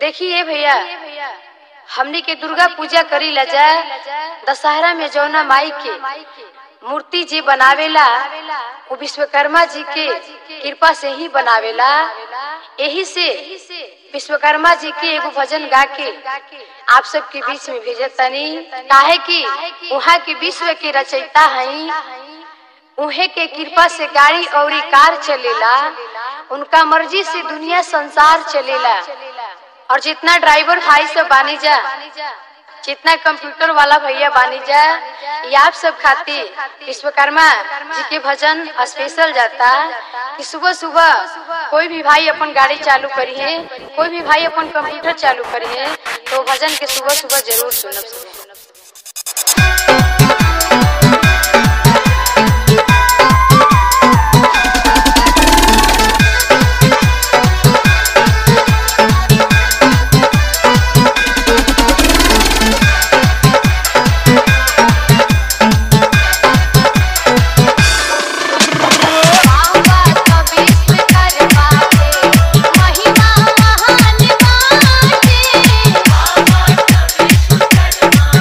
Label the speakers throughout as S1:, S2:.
S1: देखिए भैया हमनी के दुर्गा पूजा करी ला जा दशहरा में जौना माई के मूर्ति जी बनावेला वो विश्वकर्मा जी के कृपा से ही बनावेला यही से विश्वकर्मा जी के एगो भजन गा के आप सबके बीच में भेजत तनी काहे कि वहाँ के विश्व के रचयिता हई उहे के कृपा से गाड़ी और कार चलेला उनका मर्जी से दुनिया संसार चलेला और जितना ड्राइवर भाई सब बानी जा जितना कंप्यूटर वाला भैया बानी जा ये आप सब खातिर विश्वकर्मा जी के भजन स्पेशल जाता कि सुबह सुबह कोई भी भाई अपन गाड़ी चालू करी है कोई भी भाई अपन कंप्यूटर चालू करी है तो भजन के सुबह सुबह जरूर सुनब सब
S2: महिमा महान बाटे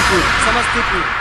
S2: समस्तीपुर समस्तीपुर